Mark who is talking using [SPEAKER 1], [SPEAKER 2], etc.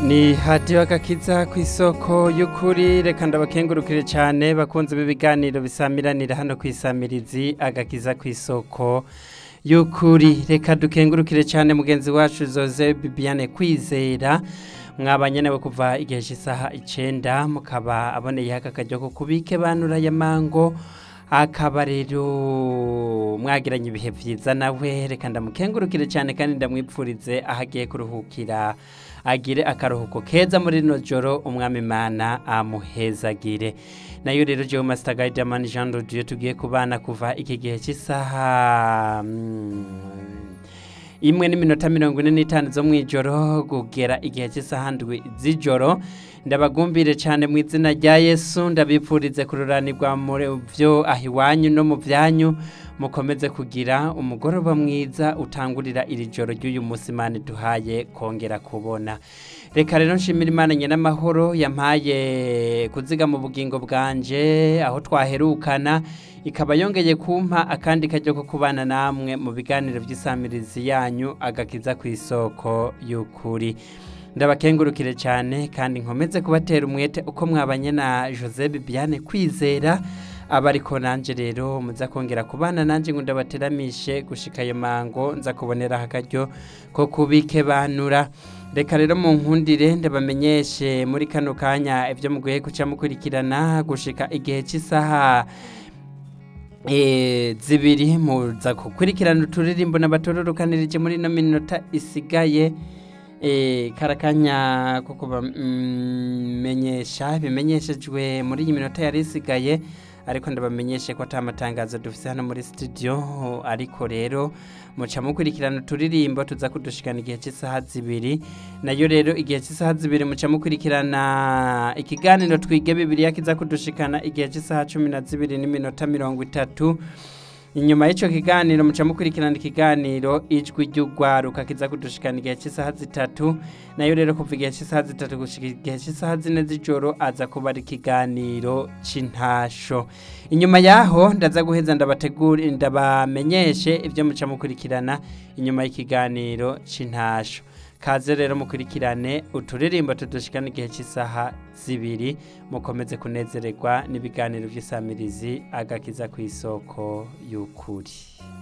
[SPEAKER 1] ni hadiyo agakiza ku isoko y'ukuri reka ndabakengurukire cyane bakunze b'ibiganiro bisamiranira hano ku isamirizi agakiza ku isoko y'ukuri reka dukengurukire cyane mugenzi wacu zoze bibiane kwizera mwabanye nawe kuva igihe cy'isaha icyenda mukaba aboneyeho aka kajya ko kubike banura ya mango akaba rero mwagiranye ibihe byiza nawe reka ndamukengurukire cyane kandi ndamwipfurize aho agiye kuruhukira agire akaruhuko keza muri rino joro umwami imana amuhezagire nayo rero jewe masita gayidamani jean rodiyo tugiye kubana kuva iki gihe cy'isaha imwe n'iminota mirongo ine n'itanu zo mu ijoro kugera igihe cy'isaha ndwi z'ijoro ndabagumbire cyane mu izina rya yesu ndabipfurize kururanirwa muri byo aho iwanyu no mu byanyu mukomeze kugira umugoroba mwiza utangurira iri joro ry'uyu munsi imana duhaye kongera kubona reka rero nshimira imana nyiramahoro yampaye kuziga mu bugingo bwanje aho twaherukana ikaba yongeye kumpa akandi kajya ko kubana namwe mu biganiro by'isamirizi yanyu agakiza ku isoko y'ukuri ndabakengurukire cyane kandi nkomeze kubatera umwete uko mwabanye na jose bibiane kwizera aba ariko nanjye rero muza kongera kubana nanjye ngo ndabateramishe gushika ayo mango nza kuboneraho akaryo ko kubike banura reka rero mu nkundire ndabamenyeshe muri kano kanya ibyo muguye guca mukurikirana gushika igihe cy'isaha zibiri muza gukurikirana uturirimbo n'abatororokanirije muri ino minota isigaye karakanya ko kubamenyesha bimenyeshejwe muri iyi minota yari isigaye ariko ndabamenyeshe ko atamatangazo dufite hano muri studio ariko rero muca mukurikirana uturirimbo tuza kudushikana igihe cy'isaha zibiri nayo rero igihe cy'isaha zibiri muca mukurikirana ikiganiro twige bibiriya kiza kudushikana igihe cy'isaha cumi na zibiri n'iminota mirongo itatu inyuma y'icyo kiganiro muca mukurikirana ikiganiro ijwi ry'urwaruka kiza kudushikana igihe cy'isaha zitatu nayo rero kuva igihe cy'isaha zitatu gushyika igihe cy'isaha zine z'ijoro aza kuba ari ikiganiro cy'intasho inyuma y'aho ndaza guheza ndabategura ndabamenyeshe ibyo muca mukurikirana inyuma y'ikiganiro cy'intasho kaze rero mukurikirane uturirimbo tudushikana igihe cy'isaha zibiri mukomeze kunezererwa n'ibiganiro by'isamirizi agakiza ku isoko y'ukuri